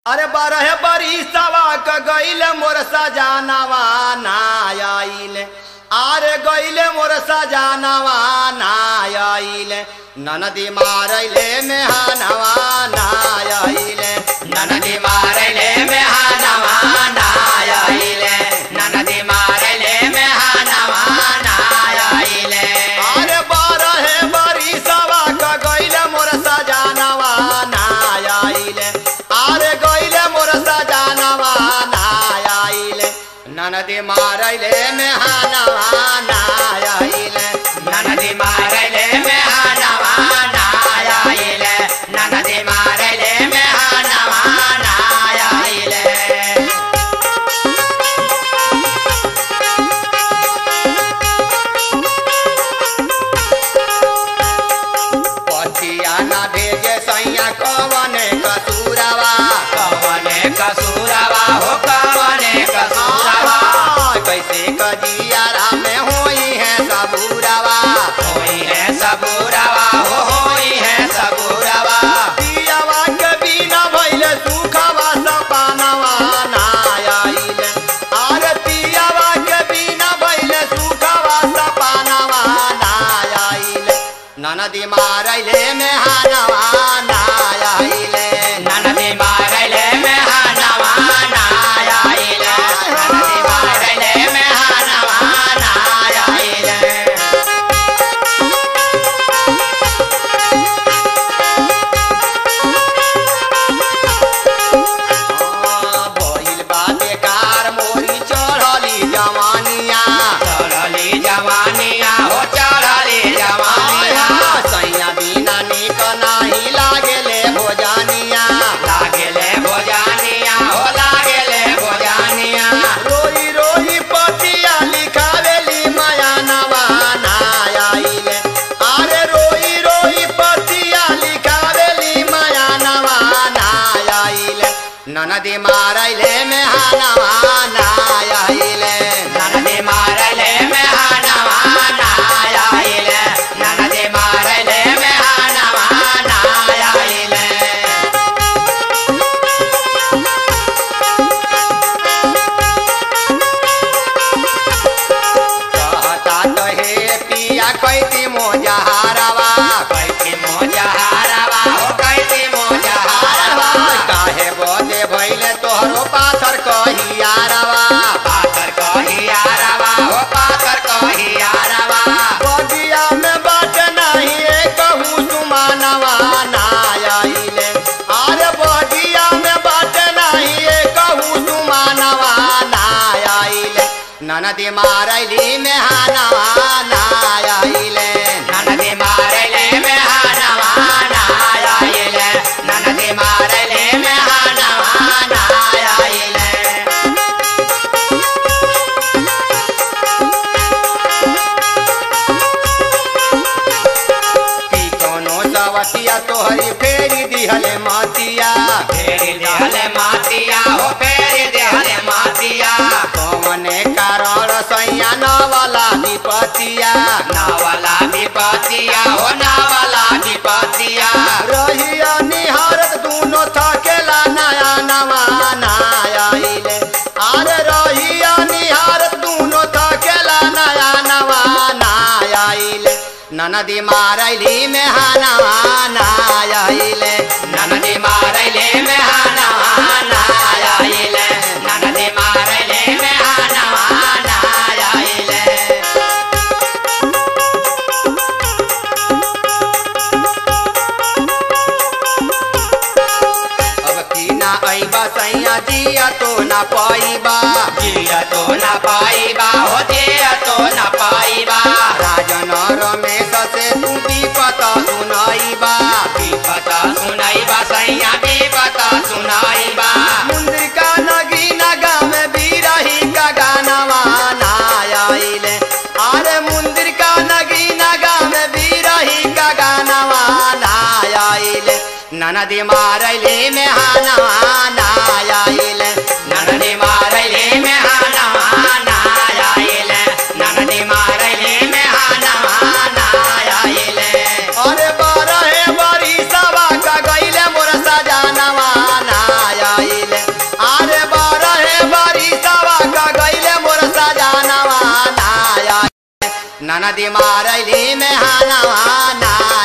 अरे बारह बरिसवा क गईल मोर सजानवा ना आइल आरे गईल मोर सजानवा ना आइल ननदी मारैले मेहानवा ना आइल ननदी मारले में हानवा नायाइले ननदी मारले में हानवा नायाइले अरे बारह बरिसवा क गईल मोर सजानवा ना आइल आरे गईल मोर सजानवा ना आइल ननदी मारैले मेहानवा ना आइल ननदी मारले में हानवा नायाइले ननदी मारले में हानवा नायाइले पतिया ना भेजे सैया कवने कसूरवा कवने कसूरवा हो कवने कसूरवा कैसे कजियारा में होई है सबूरवा होई है सबूरवा हो होई है सबूरवा पियावा के बिना भइले सुखवा सपानवा ना आइल आरे पियावा के बिना भइले सुखवा सपानवा ना आइल ननदी मारैले में हानवा ना आइल ननदी मारले में हानवा नायाइले ननदी मारले में हानवा नायाइले भइल बा बेकार मोरी चढ़ली जवानिया चढ़ली जवानिया हो चढ़ली जवानिया सैया बिना निक नाही लागेले भोजानिया लागेले भोजानिया हो लागेले भोजानिया रोई रोई पतिया लिखावेली माया नवा ना आइले अरे रोई रोई पतिया लिखावेली माया नवा ना आइले ननदी मारैले में हानवा ना आइले ननदी मारले में हानवा नायाइले ननदी मारले में हानवा नायाइले कहता तो हे पिया कैती मोजहारवा कैती मोजा हारवा हो कैती मोजा हारवा काहे बदे भइले तोहरो पाथर कहियारवा पाकर कहियारवा हो पाकर कहियारवा बगिया में बाट नहीं कहूँ सुमानवा ना आइले अरे बगिया में बाट नहीं कहूँ सुमानवा ना आइले ननदी मारैली में हानवा ना आइले ननदी मारले में हानवा नायाइले ननदी मारले में हानवा नायाइले की कोनो सवतिया तोहरी फेरी दिहले मातिया फेरी देहले मातिया हो फेरी देहले मातिया कौने कारण सैया नवला विपतिया नावला विपतिया हो नावला विपतिया रहिया निहारत दूनो थकेला नया नवा ना आइले अरे रहिया निहारत दूनो थकेला नया नवा ना आइले ननदी मारैली में हानवा ना आइले ननदी मारले में हानवा नायाइले ननदी मारले में हानवा नायाइले अब की ना अइबा सैया जिया तो ना पाइबा जिया तो न पाइबा हो जिया तो न पाइबा राजन रमेश से तू विपत सुनाइबा विपता सुनाइबा सैया विपता सुनाइबा मुंद्र का नगीना गाँव बीरही का गानवा ना आइले अरे मुंद्र का नगीना गाँव बीरही का गानवा ना आइले ननदी मारैले में हानवा ना आइले ननदी मारले में हानवा नायाइले ननदी मारले में हानवा नायाइले अरे बारह बरी सवा का गईले मोर सजानवा ना आई ननदी मारैली में हानवा ना